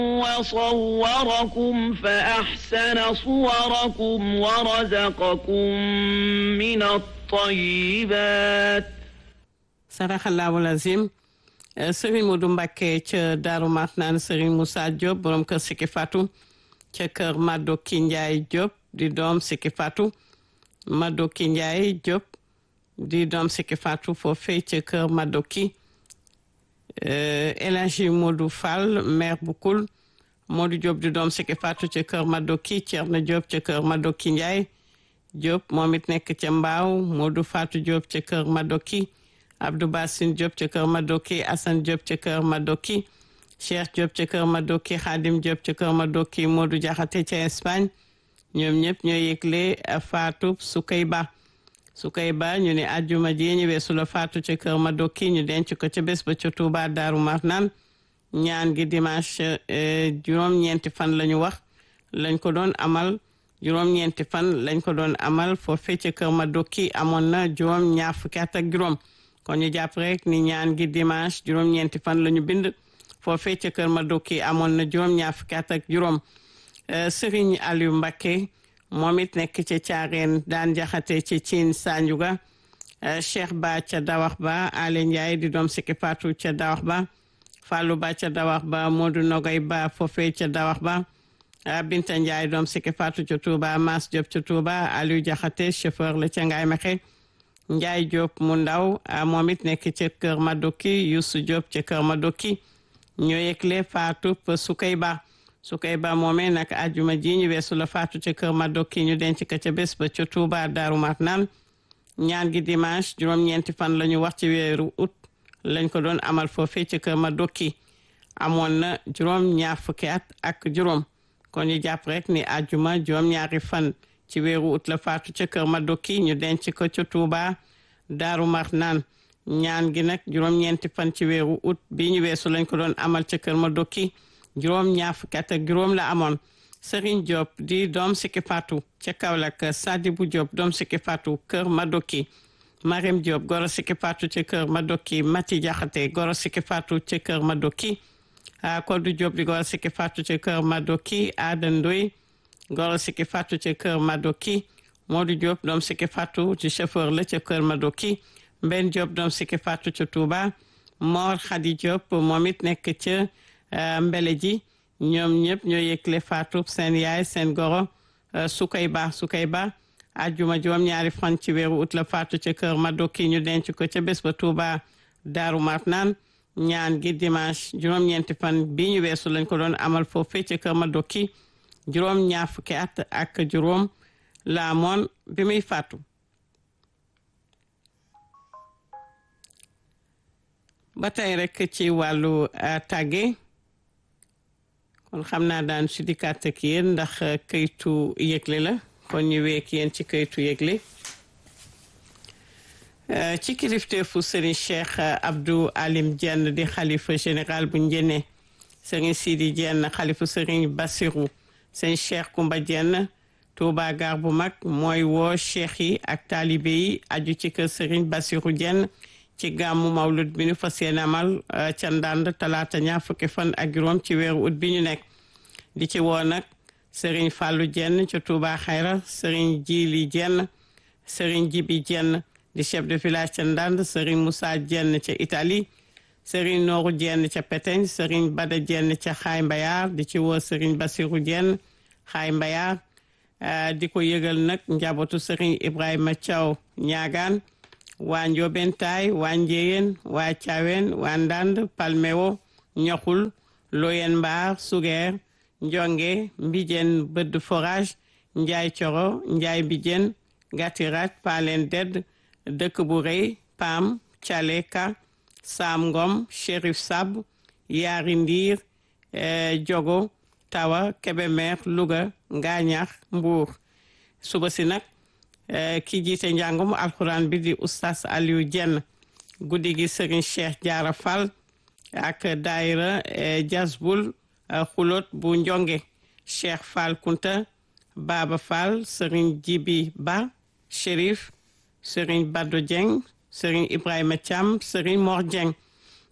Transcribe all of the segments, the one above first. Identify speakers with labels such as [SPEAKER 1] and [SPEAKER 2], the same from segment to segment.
[SPEAKER 1] وصوركم فأحسن صوركم ورزقكم من الطيبات
[SPEAKER 2] saraxallahu lazim sëriñ Modou Mbacké ca Daaru Marnaan sëriñ Moussa Diop borom kër Siki Fatou ca kër Madoki Ndiaye Diop di doom Siki Fatou Madoki Ndiaye Diop di doom Siki Fatou foofee ca kër Madoki El Hadji Modou Fall maire bu Kul Modou Diop di doom Siki Fatou ca kër Madoki Thierno Diop ca kër Madoki Ndiaye Diop moom it nekk ca Mbaaw Modou Fatou Diop ca kër Madoki Abdou Bassine Diop ca kër Madoki Assane Diop ca kër Madoki Cheikh Diop ca kër Madoki Khadim Diop ca kër Madoki Modou Diakhaté ca Espagne ñoom ñëpp ñoo yëgle Fatou Soukayba Soukayba ñu ne àjjuma ji ñu weesu la Fatou ca kër Madoki ñu denc ko ca bés ba ca Touba Daaru Marnaan ñaan gi dimanche juróom-ñeenti fan la ñu wax lañ ko doon amal juróom-ñeenti fan lañ ko doon amal foofee ca kër Madoki amoon na juróom ñaar fukki at ak juróom kon ñu jàpp rek ni ñaan gi dimanche juróom-ñeenti fan la ñu bind foofee ca kër Madoki amoon na juróom-ñaar fukki at ak juróom Serigne Aliou Mbacké moom it nekk ca Caareen daan jaxate ca Cine Sanjuga Cheikh Ba ca Dawax Ba Ale Ndiaye di doom Siki Fatou ca Dawax Ba Fallou Ba ca Dawax Ba Modou Nogay Ba foofee ca Dawax Ba Binta Ndiaye doom Siki Fatou ca Touba Mas Diop ca Touba Aliou Jaxate chauffeur la ca Ngaay Mexe Njaay Diop mu ndaw moom it nekk ca kër Madoki Youssou Diop ca kër Madoki ñoo yëgle Fatou Soukayba Soukayba moomee nag ajuma ji ñu weesu la Fatou ca kër Madoki ñu denc ko ca bés ba ca Touba Daaru Marnaan ñaan gi dimanche juróom-ñeenti fan la ñu wax ci weeru août lañ ko doon amal foofee ca kër Madoki amoon na juróom ñaar fukki at ak juróom kon ñu jàpp rek ni ajuma juróom-ñaari fan ci weeru ut la faatu ca kër Madoki ñu denc ko ca Touba Daaru Marnaan ñaan gi nag juróom-ñeenti fan ci weeru ut bi ñu weesu lañ ko doon amal ca kër Madoki juróom ñaar fukki at ak juróom la amoon Serigne Diop di doom Siki Fatou ca Kaolack Sadibou Diop doom Siki Fatou kër Madoki Marème Diop goro Siki Fatou ca kër Madoki Mati Diakhaté goro Siki Fatou ca kër Madoki Kodou Diop di goro Siki Fatou ca kër Madoki Ada Ndoy goro Siki Fatou ca kër Madoki Modou Diop doom Siki Fatou ci chauffeur la ca kër Madoki Mben Diop doom Siki Fatou ca Touba Mor Khady Diop moom it nekk ca Mbele ji ñoom ñëpp ñoo yëgle Fatou seen yaay seen goro Soukayba Soukayba ajjuma juróom ñaari fan ci weeru ut la Fatou ca kër Madoki ñu denc ko ca bés ba Touba Daaru Marnaan ñaan gi dimanche juróom-ñeenti fan bi ñu weesu lañ ko doon amal foofee ca kër Madoki juróom ñaar fukki at ak juróom la amoon bi muy faatu ba tey rek ci wàllu tàgge kon xam naa daan si dikkaat ak yéen ndax këytu yëgle la kon ñu week yéen ci këytu yëgle ci kilifteefu Serigne Cheikh Abdou Alim Diène di xalifa général bu njëne Serigne Sidi Diène xalifa Serigne Bassirou sëñ Cheikh Koumba Diène Touba gar bu mag mooy woo cheikh yi ak taalibe yi aju ci kër Serigne Bassirou Diène ci gàmmu mawlud bi ñu fas yéene amal ca ndànd talaata ñaar fukki fan ak juróom ci weeru ut bi ñu nekk di ci woo nag Serigne Fallou Diène ca Touba Xayra Serigne Djili Diène Serigne Jibi Diène di chef de village ca ndànd Serigne Moussa Diène ca Italie Serigne Nooru Diène ca Peteñ Serigne Bada Diène ca Xaay Mbayar di ci woo Serigne Bassirou Diène Xaay Mbayar di ko yëgal nag njabootu Serigne Ibrahima Thiaw ñaagaan waa Ndiobentaay waa Njéyeen waa Thiawén waa Ndand Palmewo Ñoxul Loyen Mbaar Sugeer Njonge Mbijeen Bëdd Forage Njaay Coro Njaay Mbijeen Gatirat Palen Dedd dëkk bu rëy Pam Caleka Sam Ngom Chérif Sab Yaari Ndiir Jogo Tawa Kebemer Louga Ngaañax Mbuur suba si nag ki jiite njàngum alxuraan bi di oustaz Aliou Diène guddi gi Serigne Cheikh Diarra Fall ak daayira Jazbul xulóot bu njonge Cheikh Fall Kunta Baba Fall Serigne Jibi Ba Chérif Serigne Bado Dieng Serigne Ibrahima Thiam Serigne Mor Dieng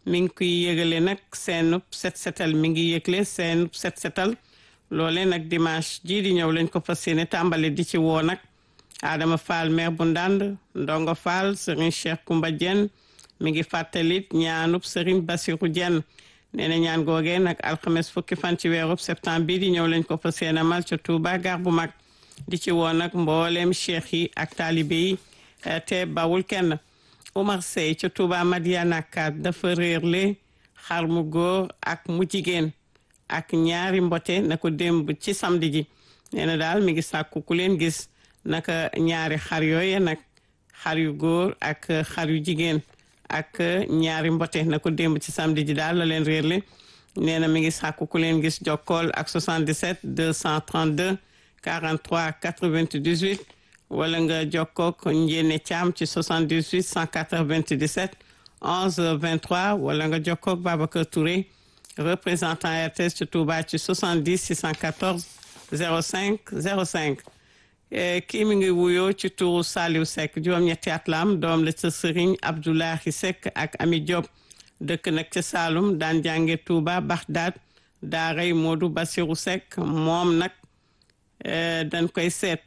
[SPEAKER 2] mi ngi koy yëgale nag seenub set setal mi ngi yëgle seenub set setal loole nag dimanche jii di ñëw lañ ko fas yéene tàmbali di ci woo nag Adama Fall maire bu Ndande Ndongo Fall Serigne Cheikh Koumba Dieng mi ngi fàttalit ñaanub Serigne Bassirou Dieng nee na ñaan googee nag alxames fukki fan ci weerub septembre bii di ñëw lañ ko fas yéene mal ca Touba gar bu mag di ci woo nag mbooleem cheikh yi ak taalibe yi te bawul kenn Oumar Sey ca Touba Madiana Kat dafa réerle xar mu góor ak mu jigéen ak ñaari mbote na ko démb ci samedi ji nee na daal mi ngi sàkku ku leen gis naka ñaari xar yooye nag xar yu góor ak xar yu jigéen ak ñaari mbote na ko démb ci samedi ji daal la leen réerle nee na mi ngi sàkku ku leen gis jokkool ak 77 232 43 98 wala nga jokkook njéene caam ci 78 197 11 23 wala nga jokkook Babacar Touré représentant RTS ci Touba ci 70 614 05 05 kii mi ngi wuyoo ci turu Saliou Seck juróom-ñetti at la am doom la ca Serigne Abdoulahi Seck ak Ami Diop dëkk nag ca Saloum daan jànge Touba Bagdad daaray Modou Bassirou Seck moom nag dañ koy seet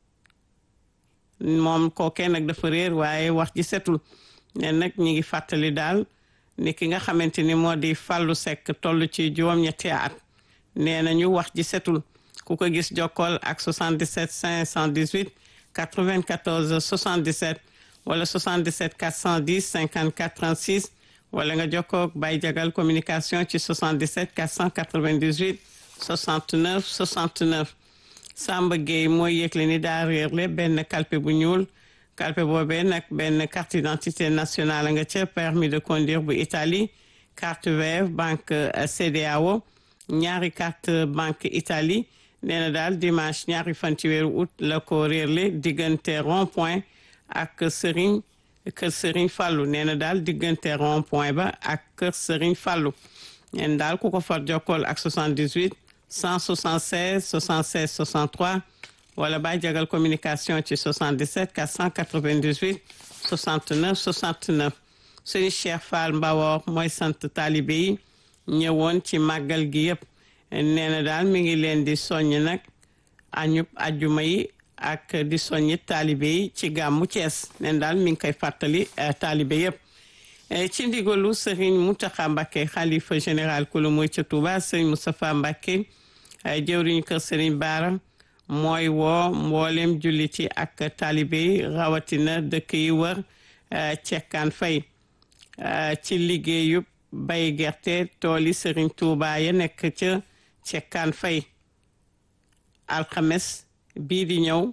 [SPEAKER 2] moom kookee nag dafa réer waaye wax ji setul ne nag ñi ngi fàttali daal ni ki nga xamante ni moo di Fallou Seck toll ci juróom-ñetti at nee nañu wax ji setul ku ko gis jokkool ak 77 518 94 77 wala 77 410 54 36 wala nga jokkoog Baye Jagal communication ci 77 498 69 69 Samba Gueye mooy yëgle ni daa réerle benn kalpe bu ñuul kalpe boobee nag benn carte d'identité nationale nga ca permis de conduire bu Italie carte veuve banque CEDEAO ñaari carte banque Italie nee na daal dimanche ñaari fan ci weeru août la ko réerle diggante rond point ak Serigne kër Serigne Fallou nee na daal diggante rond point ba ak kër Serigne Fallou neen daal ku ko far jokkool ak 78 176 76 63 wala ba jagal communication ci 77 498 69 69 Serigne Cheikh Fall Mbawor mooy sant taalibe yi ñëwoon ci màggal gi yëpp nee na daal mi ngi leen di soññ nag añub ajuma yi ak di soññi taalibe yi ci gàmmu Cees neen daal mi ngi koy fàttali taalibe yëpp ci ndigalu Serigne Mountakha Mbacké xalifa général kulu muy ca Touba Serigne Moustapha Mbacké jëwriñu kër Serigne Bara mooy woo mboolem julliti ak taalibe yi rawatina dëkk yi wër cekkaan fay ci liggéeyub bay gerte tooli Serigne Touba ya nekk ca cekkaan fay alxames bii di ñëw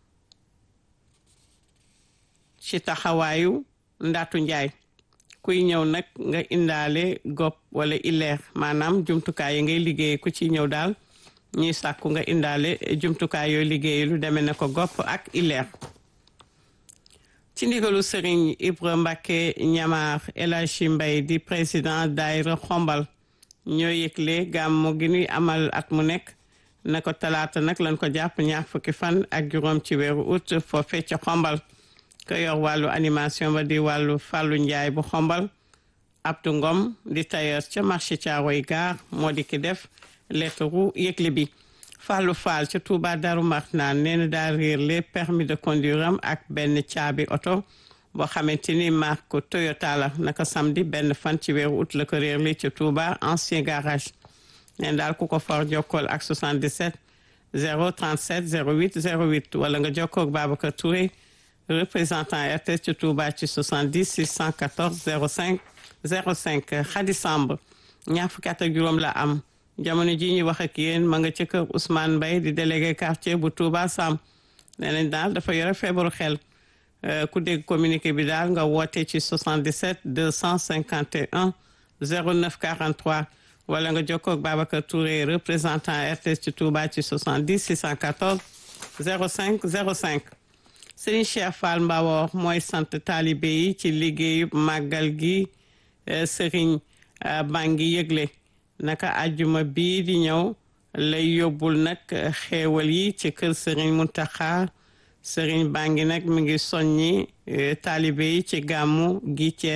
[SPEAKER 2] ci taxawaayu ndaatu njaay kuy ñëw nag nga indaale gopp wala ileer maanaam jumtukaay yi ngay liggéey ku ci ñëw daal ñuy sàkku nga indaale jumtukaay yooyu liggéey lu demee na ko gopp ak ileer ci ndigalu sëriñ Ibra Mbacke ñamaar El Hadji Mbay di président daayira xombal ñoo yëgle gàmmu gi ñuy amal at mu nekk na ko talaata nag lañ ko jàpp ñaar fukki fan ak juróom ci weeru août foofee ca xombal ko yor wàllu animation ba di wàllu fàllu njaay bu xombal Abdou Ngom di tailleur ca marché Thiaroye Gare moo di ki def lettre yëgle bi Fallou Fall ca Touba Darou Marnaan nee na daa réer les permis de conduire am ak benn caabi oto boo xamante ni marque Toyota la naka samedi benn fan ci weeru août la ko réer li ca Touba ancien garage neen daal ku ko for jokkool ak 77 037 08 08 wala nga jokkoog Babacar Touré représentant RTS ca Touba ci 70 614 05 05 Khady Samb ñaar fukki at ak juróom la am jamono ji ñu wax ak yéen ma nga ca kër Ousmane Mbaye di délégué quartier bu Touba Sam nee nañ daal dafa yore feebaru xel ku dégg communiqué bi daal nga woote ci 77 251 09 43 wala nga jokkoo ak Babacar Touré représentant RTS ci Touba ci 70 614 05 05 Serigne Cheikh Fall Mbawor mooy sant taalibe yi ci liggéeyu màggal gi Serigne baa ngi yëgle naka ajjuma bii di ñëw lay yóbbul nag xéewal yi ci kër Serigne Mountakha Serigne baa ngi nag mi ngi soññi taalibe yi ci gàmmu gi Cees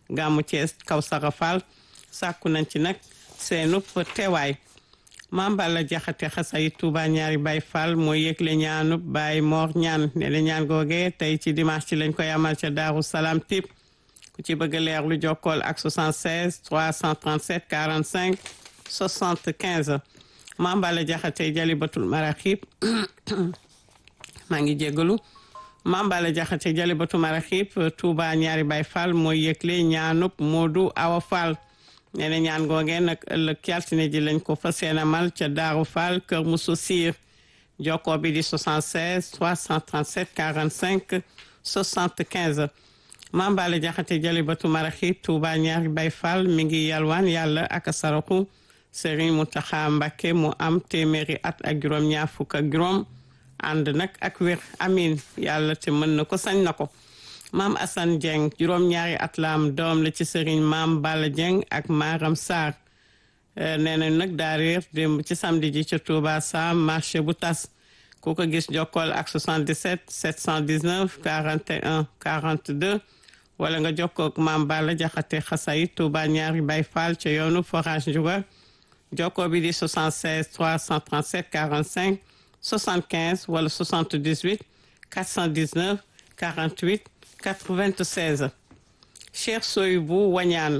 [SPEAKER 2] gàmmu Thiès Kawsara Fall sàkku nañ ci nag seenub teewaay Maam Balla Jaxate xasay Touba ñaari Baay Fall mooy yëgle ñaanub Baay Moor ñaan ne la ñaan googe tey ci dimanche ci lañ koy amal ca Daaru Salaam tip ku ci bëgg leer lu jokkool ak 76 337 45 75 Maam Balla Jaxate Jalibatul Maraxib maa ngi jéggalu Maam Balla Jaxate Jalibatul Maraxib Touba ñaari Baay Fall mooy yëgle ñaanub Moodu Awa Fall nee na ñaan googee nag ëllëg ci altine ji lañ ko fas yéene amal ca Daaru Fall Kër Moussa Sir jokkoo bi di 76 337 45 75 Maam Balla Jaxate Jalibatu Maraxib Touba ñaari Baay Fall mi ngi yalwaan yàlla ak saraxu Serigne Mountakha Mbacké mu am téeméeri at ak juróom ñaar fukk ak juróom ànd nag ak wér amin yàlla te mën na ko sañ na ko maam Assane Dieng juróom-ñaari at la am doom la ci sëriñ maam Balla Dieng ak Maram Sarr nee nañ nag daa réer démb ci samedi ji ca Touba Sam marché bu tas ku ko gis jokkool ak 77 719 41 42 wala nga jokkoo ak maam Balla Jaxate Xasay Touba ñaari Baay Fall ca yoonu forage Ndiouga jokkoo bi di 76 337 45 75 wala 78 419 48 96 Cheikh Soyibou Wañaan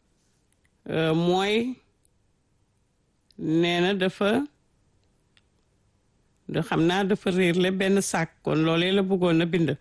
[SPEAKER 2] mooy nee na dafa da xam naa dafa réer le benn sac kon loolee la bëggoon a bind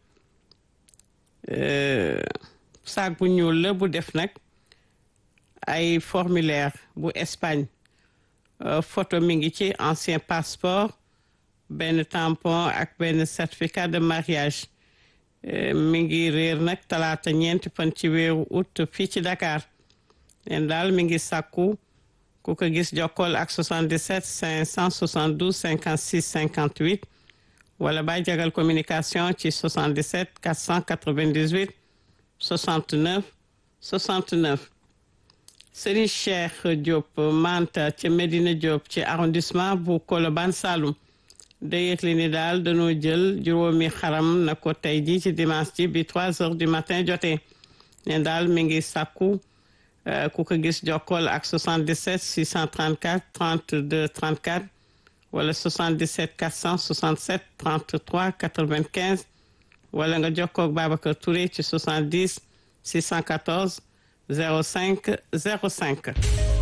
[SPEAKER 2] sac bu ñuul la bu def nag ay formulaire bu Espagne photo mi ngi ci ancien passeport benn tampon ak benn certificat de mariage mi ngi réer nag talaata ñeenti fan ci weeru août fii ci Dakar leen daal mi ngi sàkku ku ko gis jokkool ak 77 572 56 58 wala bay jagal communication ci 77 498 69 69 Serigne Cheikh Diop Manta ci Medina Diop ci arrondissement bu Colobane Saloum da yëgle ni daal dañoo jël juróomi xaram na ko tey ji ci dimanche ji bi trois heures du matin jotee ne daal mi ngi sàkku ku ko gis jokkool ak 77 634 32 34 wala 77 467 33 95 wala nga jokkoo ak Babacar Touré ci 70 614 05 05